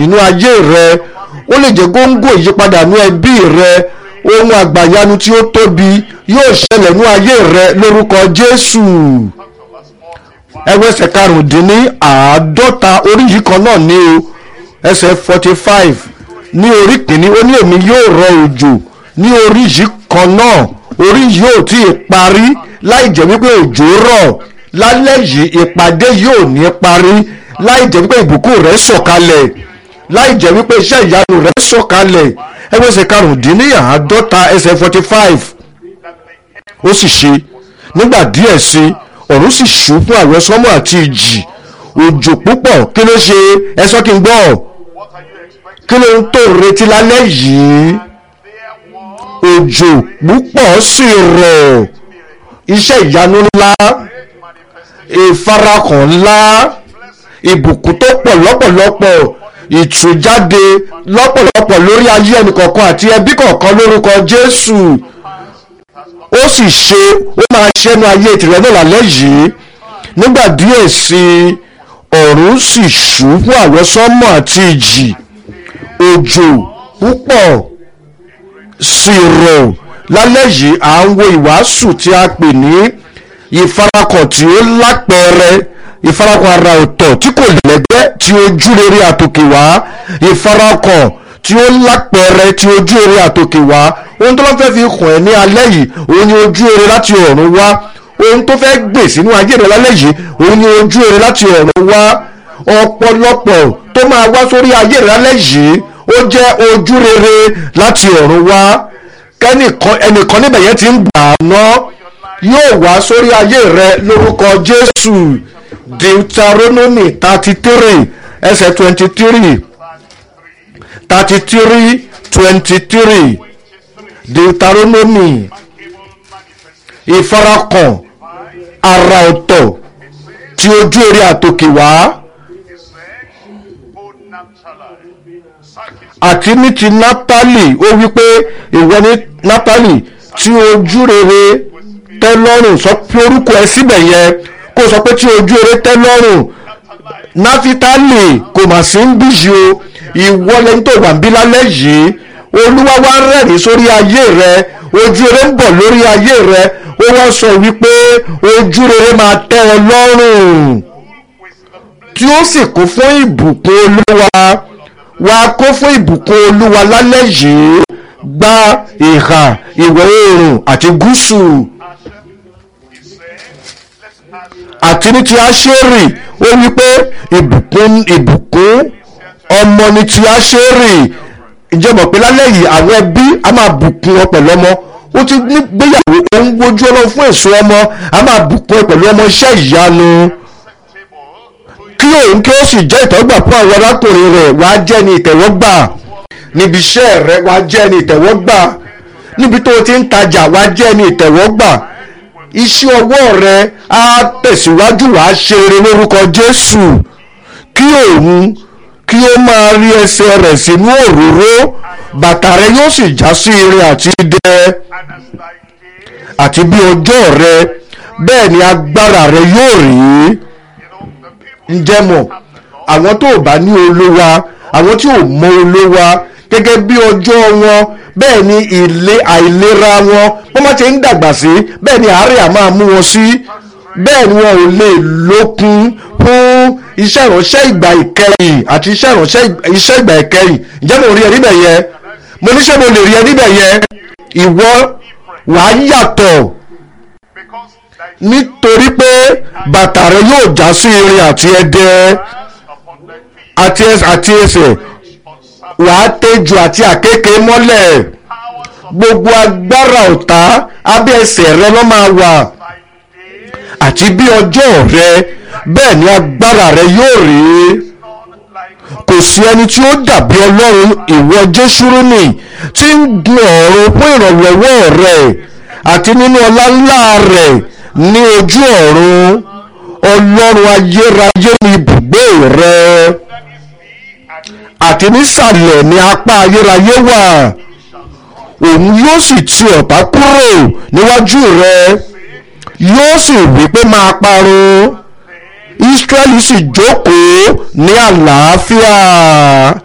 nínú ayé rẹ ó lè jẹ́ góńgó ìyípadà nínú ẹbí rẹ ohun àgbàyanu tí ó tóbi yóò ṣẹlẹ̀ nínú ayé rẹ lórúkọ Jésù ẹwẹ́sẹ̀ karùndínní àádọ́ta orí yìí kan náà ní o ẹsẹ̀ forty five ní orí kìíní ó ní èmi yóò rọ òjò ní orí yìí kan náà orí yìí ò tí ì parí láì jẹ́ wípé òjò rọ̀ lálẹ́ yìí ìpàdé yóò ní parí láì jẹ́ wípé ìbùkún rẹ̀ sọ̀kalẹ̀ láì jẹ́ wípé iṣẹ́ ìyanu rẹ̀ sọ̀kalẹ̀ ẹgbẹ́sẹ̀ karùndínní àádọ́ta ẹsẹ̀ forty five ó sì ṣe nígbà díẹ̀ sí ọ̀run sì ṣú fún àwẹ̀sánmọ̀ àti ìjì òjò púpọ̀ kí ló ṣe ẹ sọ kí n gbọ́ What are you expecting? kí ló ń tó retí lálẹ́ yìí There was òjò púpọ̀ sì rọ̀ iṣẹ́ ìyanu ńlá great manifestation. ìfarakàn ńlá ìbùkún tó pọ̀ lọ́pọ̀lọpọ̀ ìtújáde lọ́pọ̀lọpọ̀ lórí ayé ẹnìkọ̀ọ̀kan àti ẹbí kọ̀ọ̀kan lórúkọ Jésù ó sì ṣe ó máa ṣẹ́nu ayé tìrẹ náà lálẹ́ yìí nígbà díẹ̀ sí i ọ̀run sì ṣú fún àwọsánmọ̀ àti ìjì òjò púpọ̀ sì rọ̀ lálẹ́ yìí à ń wo ìwàásù tí a pè ní ìfarakàn tí ó lápẹẹrẹ ìfarakàn ara ọ̀tọ̀ tí kò lẹ́gbẹ́ tí ojú rere àtòkè wá ìfarakàn tí ó lápẹẹrẹ tí ojú rere àtòkè wá ohun tó lọ́ fẹ́ fi hàn ẹ́ ní alẹ́ yìí òun ni ojú rere láti ọ̀run wá ohun tó fẹ́ gbè sínú ayé rẹ lálẹ́ yìí òun ni ojú rere láti ọ̀run wá ọ̀pọ̀lọpọ̀ tó máa wá sórí ayé rẹ lálẹ́ yìí ó jẹ́ ojú rere láti ọ̀run wá kẹ́nìkan ẹnìkan níbẹ̀ yẹn ti ń gbà á ná yóò wá sórí ayé rẹ lórúkọ Jésù Deuteronomy thirty three ẹsẹ̀ twenty three thirty three twenty three Deuteronomy ìfarakàn ara ọ̀tọ̀ tí ojú eré àtòkè wá àti ní ti Nápálì ó wí pé ìwọ ní Nápálì tí ojú rere tẹ́ lọ́rùn sọ pé orúkọ ẹ síbẹ̀ yẹn kó sọ pé tí ojú rere tẹ́ lọ́rùn Náfítálì kò mà sí ń bíyì o ìwọ lẹni tó wà ń bí lálẹ́ yìí Olúwa wá rẹ́rìn sórí ayé rẹ ojú rere ń bọ̀ lórí ayé rẹ ó wá sọ wípé ojú rere máa tẹ́ ọ lọ́rùn tí ó sì kún fún ìbùkún Olúwa wá kó fún ìbùkún Olúwa lálẹ́ yìí gba ìhà ìwọ̀ oòrùn àti gúúsù àti ní ti Áṣérì ó wí pé ìbùkún ìbùkún ọmọ ní ti Áṣérì ǹjẹ́ mọ̀ pé lálẹ́ yìí àwọn ẹbí a máa bùkún ọ pẹ̀lú ọmọ ó ti ní gbéyàwó ó ń wojú ọlọ́run fún èso ọmọ a máa bùkún ẹ pẹ̀lú ọmọ iṣẹ́ ìyanu kí òun kí ó sì jẹ́ ìtẹ́wọ́gbà fún àwọn arákùnrin rẹ̀ wá jẹ́ ní ìtẹ́wọ́gbà níbi iṣẹ́ rẹ̀ wá jẹ́ ní ìtẹ́wọ́gbà níbi tó o ti ń tajà wá jẹ́ ní ìtẹ́wọ́gbà iṣẹ́ ọwọ́ rẹ̀ á tẹ̀síwájú wàá ṣe eré lórúkọ Jésù kí òun kí ó máa rí ẹsẹ̀ rẹ̀ sínú òróró bàtà rẹ̀ yóò sì já sí irin àti idẹ àti bí ọjọ́ rẹ̀ bẹ́ẹ̀ ni agbára rẹ̀ yóò rí ǹjẹ́ mọ̀ àwọn tó bá ní olówa àwọn tí ò mọ olówa gẹ́gẹ́ bí ọjọ́ wọn bẹ́ẹ̀ ni ilé àìlera wọn wọ́n má ti ń dàgbà sí bẹ́ẹ̀ ni àárẹ̀ á máa mú wọn sí bẹ́ẹ̀ ni wọn ò lè lókun fún iṣẹ́ ìránṣẹ́ ìgbà ìkẹyìn àti iṣẹ́ ìránṣẹ́ iṣẹ́ ìgbà ìkẹyìn ǹjẹ́ mo rí ẹ níbẹ̀ yẹn mo ní ṣé mo lè rí ẹ níbẹ̀ yẹn ìwọ wàá yàtọ̀ nítorí pé bàtà rẹ yóò já sí irin àti ẹdẹ àti àti ẹsẹ̀ wàá tẹ́jú àti àkékè mọ́lẹ̀ gbogbo agbára ọ̀tá abẹ́ ẹsẹ̀ rẹ ló máa wà àti bí ọjọ́ rẹ bẹ́ẹ̀ ni agbára rẹ yóò rí kò sí ẹni tí ó dàbí ọlọ́run ìwọ jésùrúnì tí ń gun ọ̀run fún ìrànlọ́wọ́ rẹ̀ àti nínú ọlá ńlá rẹ̀ ní ojú ọ̀run ọlọ́run ayérayé ni ibùgbé rẹ̀ àti nísàlẹ̀ ni apá ayérayé wà òun yóò sì ti ọ̀tá kúrò níwájú rẹ̀ yóò sì wí pé máa parun Ísírẹ́lì sì jókòó ní àlàáfíà.